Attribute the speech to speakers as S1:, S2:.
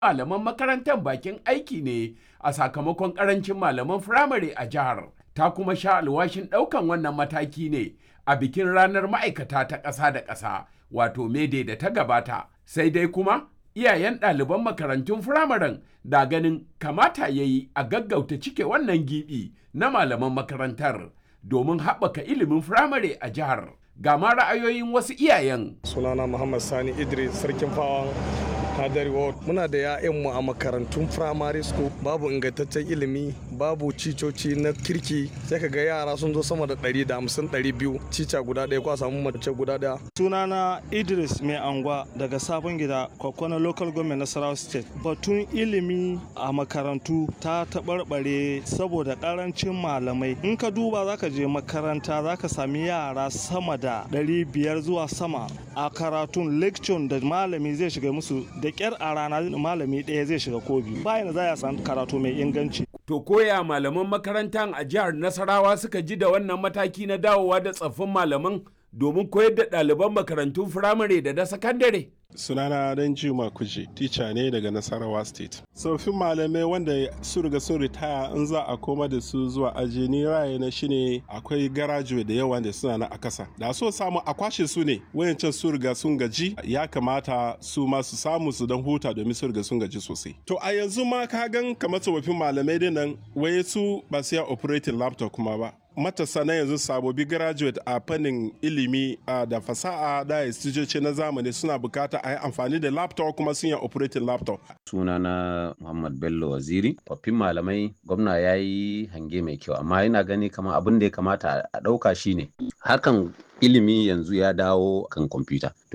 S1: malaman makarantar bakin aiki ne a sakamakon karancin malaman firamare a jihar. Ta kuma sha alwashin ɗaukan wannan mataki ne a bikin ranar ma'aikata ta ƙasa da ƙasa wato mede da ta gabata. Sai dai kuma iyayen ɗaliban makarantun firamaren da ganin kamata ya yi a gaggauta cike wannan gibi na malaman makarantar domin haɓaka ilimin firamare a jihar. Ga ma ra'ayoyin wasu iyayen.
S2: Sunana Muhammad Sani Idris Sarkin Fawan Hadari Ward. Muna da 'ya'yanmu a makarantun firamare school babu ingantaccen ilimi babu cicoci na kirki sai ka ga yara sun zo sama da 150 200 cica guda ɗaya ko a samu mace guda ɗaya.
S3: Sunana Idris Mai Angwa daga Sabon Gida Kwakwana Local Government Nasarawa State. Batun ilimi a makarantu ta taɓarɓare saboda ƙarancin malamai. In ka duba zaka je makaranta zaka sami yara sama da 500 zuwa sama a karatun lecture da malami zai shiga musu da kyar a rana malami ɗaya zai shiga ko biyu bayan za a san karatu mai inganci.
S1: To koya malaman makarantar a jihar Nasarawa suka ji da wannan mataki na dawowa da tsaffin malaman domin koyar da ɗaliban makarantun firamare da na sakandare.
S4: sunana dan juma kuje tica ne daga nasarawa state tsoffin malamai wanda su riga sun ritaya in za a koma da su zuwa aji ni raye na shine akwai garajuwe da yawa da suna na a kasa da so samu a kwashe su ne wayancan su riga sun gaji ya kamata su ma su samu su dan huta domin su riga sun gaji sosai to a yanzu ma ka gan kamar tsofaffin malamai dinnan waye su ba su ya operating laptop kuma ba matasa na yanzu sabobi graduate a fannin ilimi da fasaha da istijoci na zamani suna bukata a yi amfani da laptop kuma sun yi operating laptop.
S5: sunana muhammad bello waziri tsoffin malamai gwamna ya yi hange mai kyau amma yana gani kamar abin da ya kamata a ɗauka shine harkan ilimi yanzu ya dawo kan kwamfuta